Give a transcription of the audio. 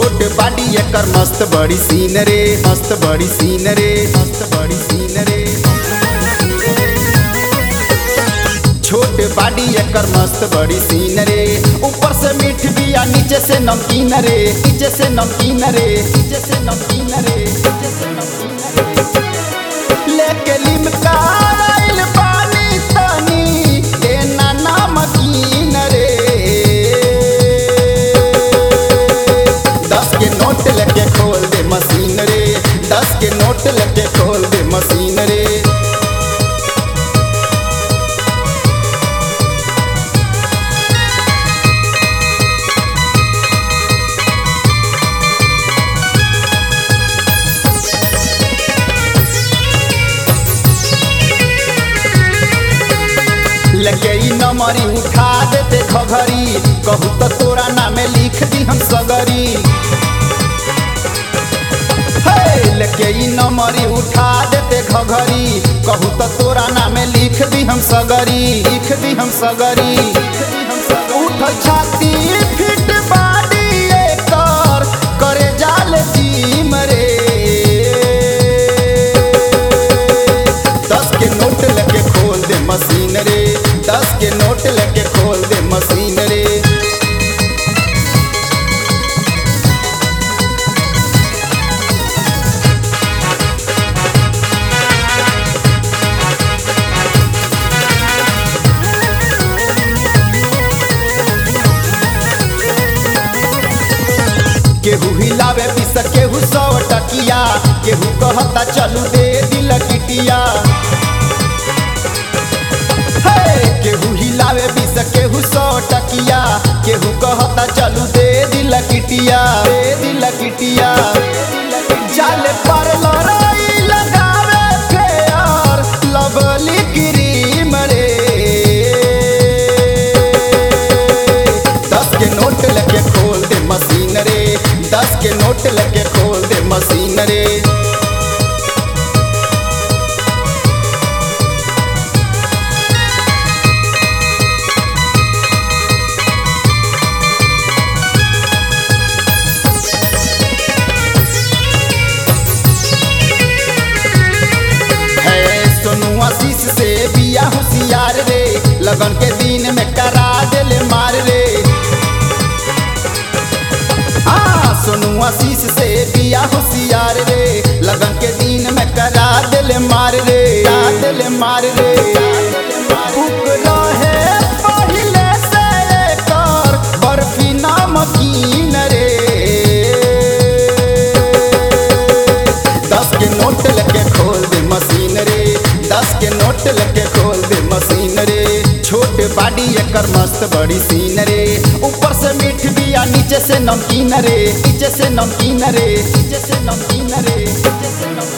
छोट बाडी एकर मस्त बड़ी सीन रे मस्त बड़ी सीन रे मस्त बड़ी सीन रे छोट बाडी एकर मस्त बड़ी सीन रे ऊपर से मीठ बिया नीचे से नमकीन रे नीचे से नमकीन रे नीचे से नमकीन रे नीचे से नमकीन रे लेके लिमका आइल पानी तनी देना नमकीन रे दस के नोट लेके खोल दे मशीन रे दस के नोट लेके खोल दे मशीन रे लेके ई नमरी उठा देते खगरी कहू तो तोरा नामे लिख दी हम सगरी हे, लेके ई नमरी उठा देते खगरी कहू तो तोरा नामे लिख दी हम सगरी लिख दी हम सगरी उठ छाती फिट बाडी एकर करे जाल जिम रे दस के नोट लेके खोल दे मशीन रे दस के नोट लेके खोल दे मशीन रे केहू हिलावे पिस केहू सौ टकिया केहू कहता चलू दे दिल किटिया हे, केहू हिलावे पिस केहू सौ टकिया केहू कहता चलू दे दिल किटिया दे दिल किटिया जाल पर लड़ाई लगावे फेयर लवली क्रीम रे दस के नोट लेके खोल दे मशीन रे दस के नोट लेके खोल दे मशीन रे है सोनू आशीष से बिया होशियार रे लगन के दिन में करा देले मार रे हाँ सोनू आशीष से बिया होशियार रे लगन के दिन में करा देले मार रे करा देले मार रे भूख रहे पहिले से एकर बर्फी नमकीन रे दस के नोट लेके खोल दे मशीन रे दस के नोट लेके खोल दे मशीन रे छोट बाडी एकर मस्त बड़ी सीन रे ऊपर से मीठ बिया नीचे से नमकीन रे नीचे से नमकीन रे नीचे से नमकीन रे नीचे से नमकीन